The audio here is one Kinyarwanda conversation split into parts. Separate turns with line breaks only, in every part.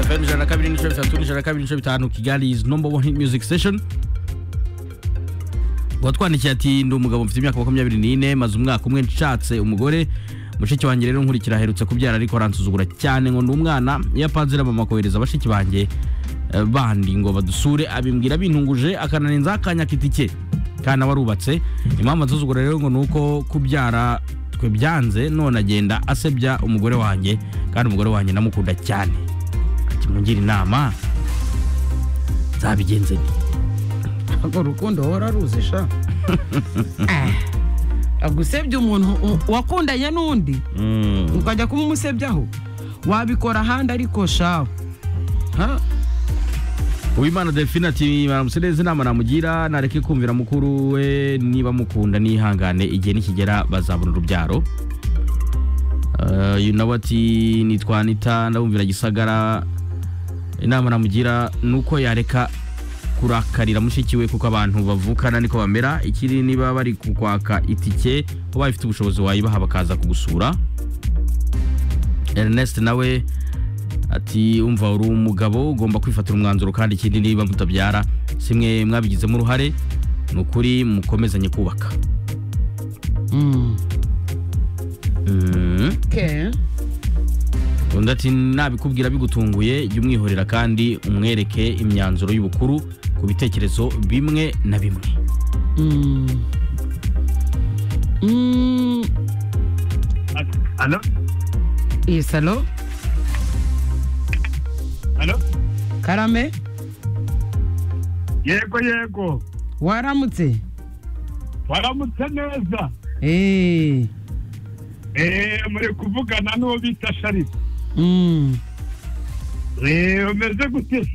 fm ijana na kabiri n'ibice bitatu n'ijana na kabiri n'ibice bitanu kigali is number one hit music station watwandikiye ati ndi umugabo mfite imyaka makumyabiri n'ine maze umwaka umwe nshatse umugore mushiki wanjye rero nkurikira aherutse kubyara ariko aransuzugura cyane ngo ndi umwana iyo apanze na mama kohereza bashiki banjye eh, bandi ngo badusure abimbwira bintunguje akananenza akanya kitike kana warubatse impamvu ansuzugura rero ngo ni uko kubyara twe byanze none agenda asebya umugore wanjye kandi umugore wanjye namukunda cyane ati mungire inama nzabigenze nti
ntabwo urukundo uhora ruzi sha Ah, gusebya umuntu u- wakundanye n'undi
Mm.
ukajya kuba umusebyaho wabikora ahandi ariko shawe Ha?
uwimana delphine ati maramutse neza inama namugira nareke kumvira mukuru we niba mukunda nihangane igihe nikigera bazabona urubyaro Eh, uyu nawe ati nitwa nita ndabumvira gisagara inama namugira ni uko yareka kurakarira mushiki we kuko abantu bavukana niko bamera ikiri niba bari kukwaka itike ubaye ufite ubushobozi wayibaha bakaza kugusura ernest nawe ati umva uri umugabo ugomba kwifatira umwanzuro kandi ikindi niba mutabyara si mwe mwabigizemo uruhare ni ukuri mukomezanye kubaka
Mm.
Mm.
Okay.
undi ati nabikubwira bigutunguye jya umwihorera kandi umwereke imyanzuro y'ubukuru ku bitekerezo bimwe na bimwe
Mm. Mm.
Allô
Yes, hello?
Allô
karame
yego yego
waramutse
waramutse neza
Eh.
eee muri kuvugana n'uwo bita sharita
Mm.
eee umeze gute se?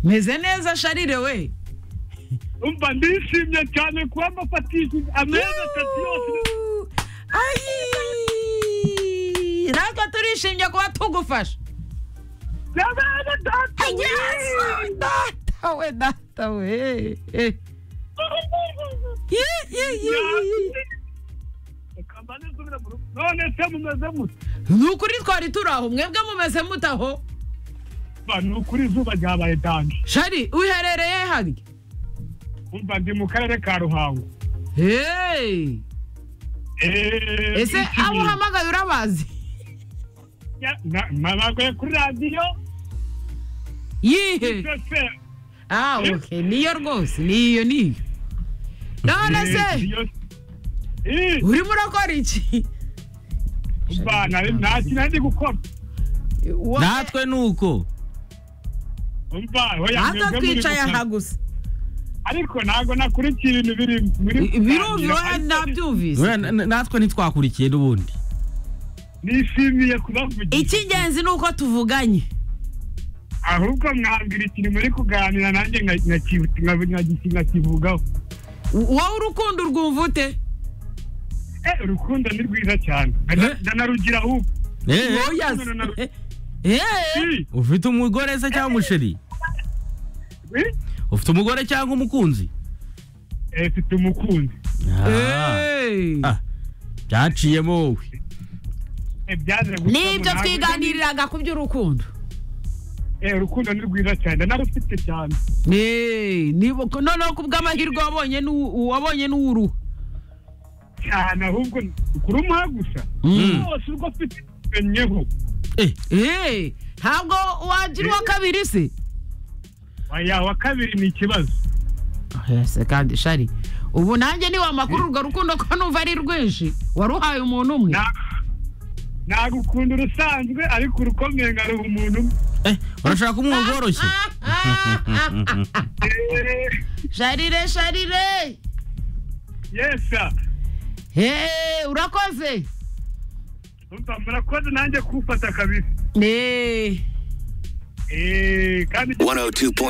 meze neza sharire we
umva ndishimye cyane kuba mbafatishije ameza atatu yose
Ayi! natwe turishimye kuba tugufasha
byabaye data
Yesu! data we data we Eh. Ye, ye, ye, ye, ye.
ukamba nisubira mu rugo none se mumeze mute
ni ukuri twari turi aho mwebwe mumeze mutaho
Ba, ni ukuri izuba ryabaye danje
shari uherereye harya
umva ndi mu karere ka ruhango
Hey!
eee
ese abo uhamagaye urabazi
nabagoye kuri radiyo
yihe
mbese
Ah, okay. niyo rwose niyo niyo none se
iyo Ii,
urimo urakora iki
umva nari- nta kintu ndi gukora
Wowe-
natwe ni uko
umva oya
natwe
mwebwe muri
twicaye aha
gukora.
gusa
ariko ntabwo nakurikiye ibintu biri muri
birumviwe
Ariko
nabyumvise
Oya, na- na- natwe ntitwakurikiye n'ubundi
nishimiye kubavugisha
icy'ingenzi ni uko tuvuganye
ahubwo mwambwira ikintu muri kuganira nanjye nka- nkakibu- nka- nkagisi- nkakivugaho
W- wowe urukundo urwumva ute
Eh, urukundo ni rwiza cyane
Eh?
Ndana- ndanarugira ahubwo
Eh, eh,
Oya se.
no, no, no.
Eh,
Ii,
ufite umugore se cyangwa umusheri
eh,
ufite umugore cyangwa umukunzi
eh, mfite umukunzi
Ah,
eh.
Ah. byaciyemo wowe
Eh, byaje gukora
nibyo
ntabwo-
twiganiriraga ku by'urukundo
Eh, urukundo ni rwiza cyane narufite cyane
Eh, niba- noneho ku bw'amahirwe wabonye n'u- wabonye n'uwuruha
cyane ahubwo kurumuha gusa
Mm.
rwose urwo afite umenyeho
Eh,
Eh, ntabwo wagira uwa kabiri se
aya wa kabiri ni ikibazo
yose kandi shari ubu nanjye niwe amakuru urwo rukundo ko numva ari rwinshi waruhaye umuntu umwe
Na- ntabwo ukunda urusanzwe ariko urukomeye nka ruha umuntu umwe.
eh, urashaka kumuha bworoshye
Eh,
sharire sharire
yesa
Hey, urakoze
umva murakoze nanjye kufata kabisa
Eh.
Eh, kandi
102.